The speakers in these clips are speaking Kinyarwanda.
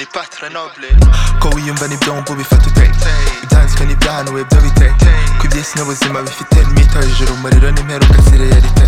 Grenoble Kouign ben i blond, bo bifata utete ibyanzwe n'ibyahaniwe byo bite ko iby'isi n'ubuzima bifite n'imyitojuru umuriro n'imperuka zireyerite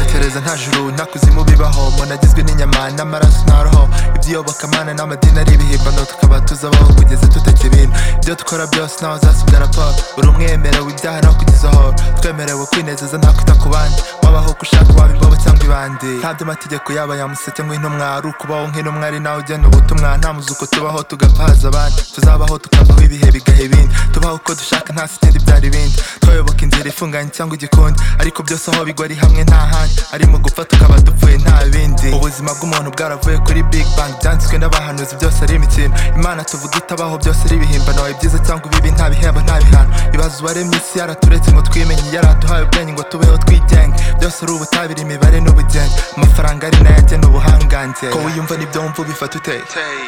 tekereza nta juru nta kuzimu bibaho umuntu agizwe n'inyama n'amaraso nta roho iby'iyobokamana n'amadini ari ibihimbano tukaba tuzabaho kugeza tutakiri ibintu ibyo dukora byose ntawe uzasubya raporo buri umwe yemerewe ibyaha no kugeza aho twemerewe kwinezeza nta kwita ku bandi wabaho uko ushaka waba imbobo cyangwa ibandi ntabyo amategeko yaba yamusetse nk'intumwa ari ukubaho nk'intumwa ari nawe ugena ubutumwa nta muzuko tubaho tugapaza abandi tuzabaho tukavaho ibihe bigaha ibindi tubaho uko dushaka nta sikindi byari ibindi twayoboka inzira ifunganye cyangwa igikundi ariko byose aho bigwa ari hamwe nta handi ari mu gupfa tukaba dupfuye nta bindi ubuzima bw'umuntu bwaravuye kuri big bang byanditswe n'abahanuzi byose ari imikino imana tuvuga itabaho byose ari ibihimbano ibyiza cyangwa ibibi nta bihembo nta bihano ibibazo uwaremye isi yaraturetse ngo twimenye yaratuhaye ubwenge ngo tubeho twigenge byose ari ubutabire imibare n'ubugenge amafaranga ari nayo agena ubuhangange ko wiyumva n'ibyo wumva ubifata uteye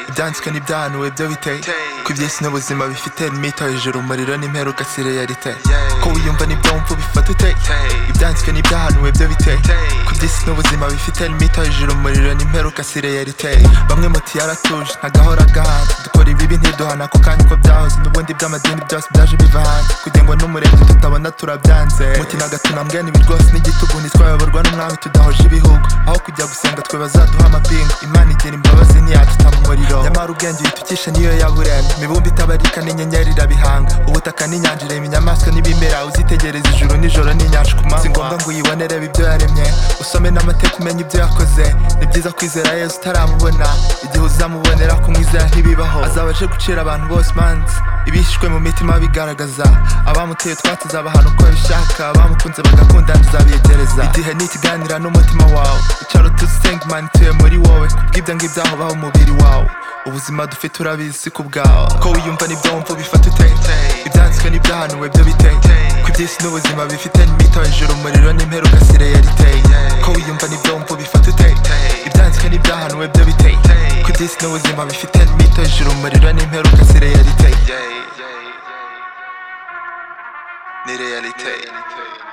ibyanditswe n'ibyahanuwe byo biteye ko iby'isi n'ubuzima bifite imito hejuru umuriro n'imperuka si realite ko wiyumva n'ibyo wumva ubifata uteye ibyanditswe n'ibyahanuwe byo biteye ku by'isi n'ubuzima bifite imito hejuru umuriro n'imperuka si realite bamwe muti yaratuje ntagahora gahanze dukora ibibi ntiduhana ako kanya uko byahoze n'ubundi by'amadini byose byaje biva hanze kugira ngo n'umurenge tutabona turabyanze muti nagato nambwene ibi rwose n'igitugu ntitwayoborwa n'umwami tudahuje ibihugu aho kujya gusenga twe bazaduha amapinga imana igira imbabazi ntiyatuta mu muriro nyamara ubwenge bitukisha niyo yaburemye imibumbe itabarika n'inyenyeri irabihanga ubutaka n'inyanja irema inyamaswa n'ibimera uzitegereza ijuru nijoro n'inyanja ku manywa si ngombwa ngo uyibonere ibyo yaremye usome n'amateka umenye ibyo yakoze ni byiza kwizera yesu utaramubona igihe uzamubonera kumwizera ntibibaho azaba aje gucira abantu bose imanza ibihishwe mu mitima bigaragaza abamuteye utwatsi azabahana uko abishaka abamukunze bagakundana uzabiyegereza igihe ni ikiganira n'umutima wawe icara utusenga imana ituye muri wowe kubw'ibyo ngibyo aho baho umubiri wawe ubuzima dufite urabizi si ku bwawe ko wiyumva n'ibyo wumva ubifata uteye ibyanditswe n'ibyahanuwe byo biteye ku iby'isi n'ubuzima bifite n'imito hejuru umuriro n'imperuka si realite ko wiyumva n'ibyo wumva ubifata uteye ibyanditswe n'ibyahanuwe byo biteye ku iby'isi n'ubuzima bifite n'imito hejuru umuriro n'imperuka si realite Ni realite